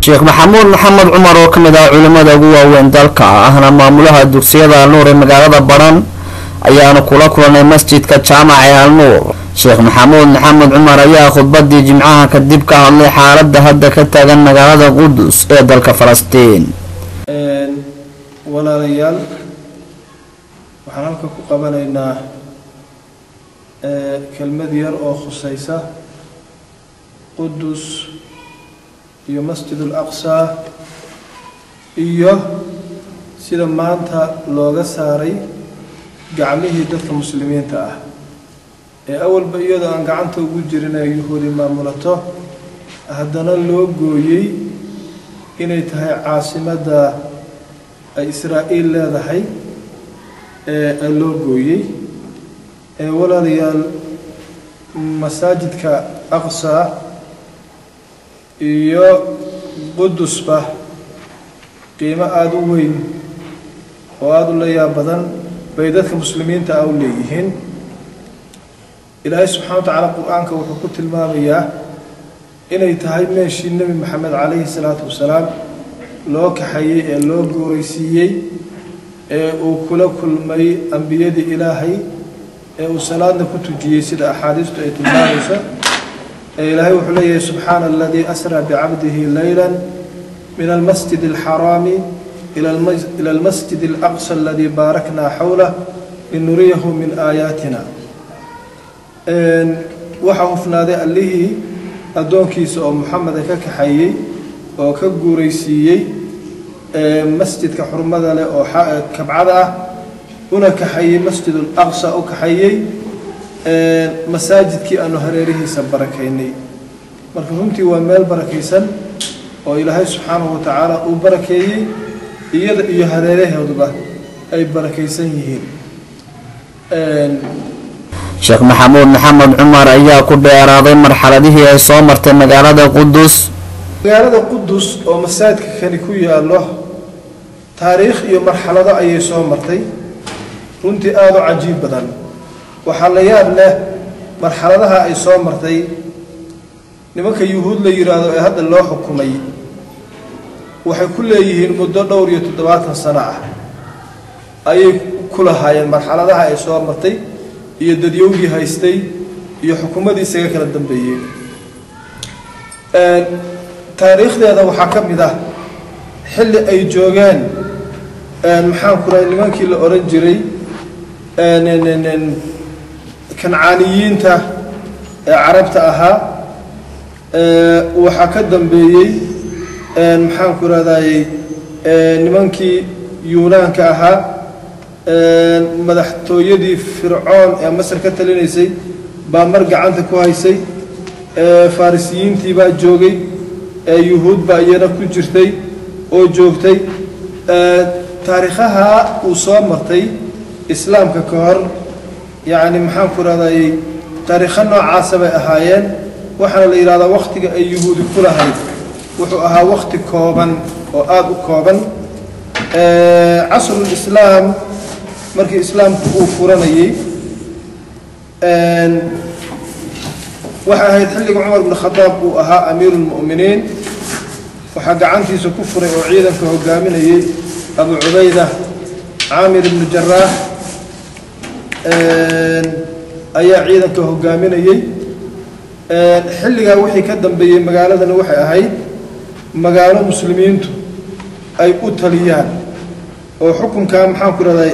sheekh maxamuud maxamed cumar oo ka mid ah culimmada ugu waaweyn dalka ahna maamulaha dugsiyada alnuur ee magaalada badhan ayaanu kula kulanay masjidka jaamaca ee alnuur sheekh maxamuud maxamed cumar ayaa khudbadii jimcaha kadib ka hadlay xaalada hadda ka taagan magaalada qudus ee dalka falastiin walaalayaal waxaan halka ku qabanaynaa kelmad yar oo khusaysa qudus iyo masjid al aqsaa iyo sida maanta looga saaray gacmihii dadka muslimiinta ah ee awalba iyadoo aan gacanta ugu jirin ee yuhuudi maamulato haddana loo gooyey inay tahay caasimadda ay israa'iil leedahay ee loo gooyey ee walaalayaal masaajidka aqsaa iyo qudusba qiimo aada u weyn oo aada u layaab badan bay dadka muslimiinta ah u leeyihiin ilaahay subxana wa tacaala qur-aanka wuxuu ku tilmaamayaa inay tahay meeshii nebi maxamed calayhi salaatu wasalaam loo kaxayey ee loo gooraysiiyey ee uu kula kulmay ambiyadii ilaahay ee uu salaadna ku tujiyey sida axaadiistu ay tilmaamayso ee ilaahay wuxuu leeyahay subxaana aladii asraa bicabdihi leyla min almasjid alxaraami ila almasjid alaqsa aladii baaraknaa xawlah linuriyahu min aayaatina waxaa hufnaaday allihii addoonkiisa oo muxameda ka kaxayey oo ka guuraysiiyey masjidka xurmada leh oo kabcada ah una kaxayey masjid alaqsa u kaxayey masaajidkii aanu hareerihiisa barakaynay marka runtii waa meel barakaysan oo ilaahay subxaanahu wa tacaala uu barakeeyey iyada iyo hareerahooduba ay barakaysan yihiin sheekh maxamuud maxamed cumar ayaa ku dheeraaday marxaladihii ay soo martay magaalada qudus magaalada qudus oo masaajidka kani ku yaallo taariikh iyo marxalado ayay soo martay runtii aada u cajiib badan waxaa la yaab leh marxaladaha ay soo martay nimanka yuhuud la yidhaahdo ee hadda loo xukumay waxay ku leeyihiin muddo dhowr iyo toddobaatan sano ah ayay ku lahaayeen marxaladaha ay soo martay iyo dadyowgii haystay iyo xukuumadii isaga kala dambeeyey taariikhdeeda waxaa ka mid ah xilli ay joogeen maxaan ku rahay nimankii la odhan jiray kancaaniyiinta ee carabta ahaa waxaa ka dambeeyey maxaan ku rahdayey nimankii yuunaanka ahaa madaxtooyadii fircoon ee masar ka talinaysay baa mar gacanta ku haysay farisiyiintii baa joogay yuhuud baa iyana ku jirtay oo joogtay taariikhaha uu soo martay islaamka ka hor yacni maxaan ku rahdayey taariikho noocaasa bay ahaayeen waxaana la yidhahdaa wakhtiga ay yuhuudi ku lahayd wuxuu ahaa wakhti kooban oo aada u kooban casrulislaam markii islaamku uu furanayey waxay ahayd xilliga cumar bn khadaab uu ahaa amiiru lmu'miniin waxaa gacantiisa ku furay oo ciidanka hogaaminayey abu cubayda caamir ibnu jaraax ayaa ciidanka hogaaminayey xilligaa wixii ka dambeeyey magaaladani waxay ahayd magaalo muslimiintu ay u taliyaan oo xukunkaa maxaan ku rahday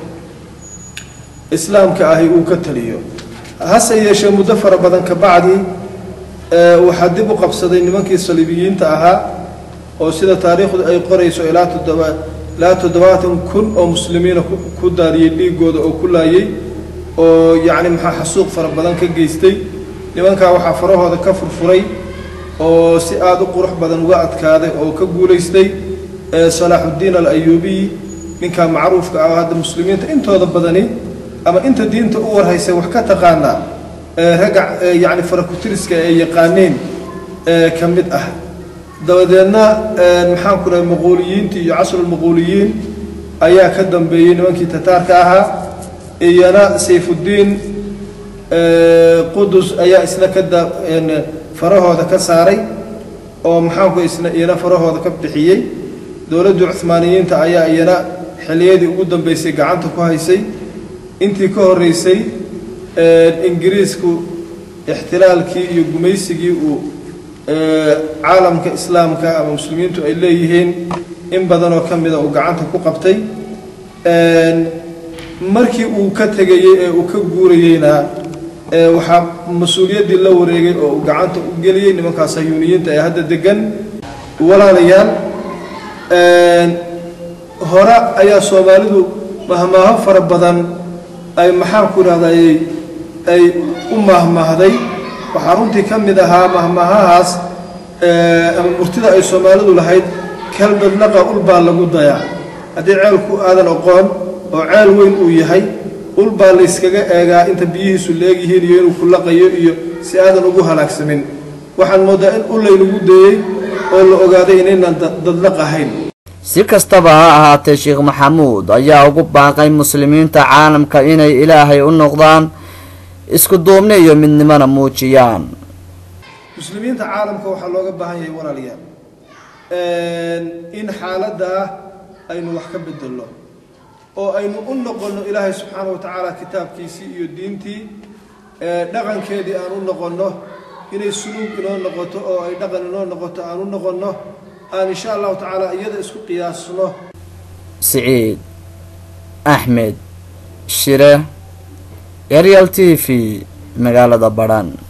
islaamka ahi uu ka taliyo hase yeeshee muddo fara badan ka bacdi waxaa dib u qabsaday nimankii saliibiyiinta ahaa oo sida taariikhdu ay qorayso ilaa toddoba ilaa toddobaatan kun oo muslimiina ku daariyey dhiigooda oo ku laayey oo yacni maxaa xasuuq fara badan ka geystay nimankaa waxaa farahooda ka furfuray oo si aada u qurux badan uga adkaaday oo ka guulaystay salaaxuddiin al ayuubiy ninkaa macruufka ah hadda muslimiinta intooda badani ama inta diinta u warhaysay wax ka taqaanaa ragga yacni farakutiriska ay yaqaaneen ka mid ah dabadeedna maxaan ku dhahay maquuliyiintii iyo casrulmaquuliyiin ayaa ka dambeeyey nimankii tataarka ahaa iyana sayfuddiin qudus ayaa isna ka farahooda ka saaray oo maxaanku isna iyana farahooda ka bixiyey dowladda cuhmaaniyiinta ayaa iyana xilliyadii ugu dambeysay gacanta ku haysay intii ka horreysay ingiriisku ixtilaalkii iyo gumaysigii uu caalamka islaamka ama muslimiintu ay leeyihiin in badanoo ka mida uu gacanta ku qabtay markii uu ka tegayey ee uu ka guurayeyna waxaa mas-uuliyaddii la wareegay oo uu gacanta u geliyey nimankaa sayuuniyiinta ee hadda degan walaalayaal hore ayaa soomaalidu mahmaaho fara badan ay maxaan ku idhahday ay u mahmahday waxaa runtii ka mid ahaa mahmaahahaas ama murtida ay soomaalidu lahayd kalmadlaqa ul baa lagu dayaa haddii ceelku aadan aqoon oo ceel weyn uu yahay ul baa layskaga eegaa inta biyihiisu leegyihiin iyo inuu ku laqayo iyo si aadan ugu halaagsamin waxaan mooddaa in ul laynagu dayey oo la ogaaday inaynan dadlaq ahayn si kastaba ha ahaatee sheekh maxamuud ayaa ugu baaqay muslimiinta caalamka inay ilaahay u noqdaan isku duubni iyo midnimona muujiyaan muslimiinta caalamka waxaa looga baahan yahay walaalayaal in xaaladdaa aynu wax ka bedelno oo aynu u noqonno ilaahay subxaana wa tacaala kitaabkiisii iyo diintii dhaqankeedii aan u noqonno inay suluug inoo noqoto oo ay dhaqan inoo noqoto aan u noqonno aan insha allahu tacaala iyada isku qiyaasno siciid axmed shire arial t v magaalada badhan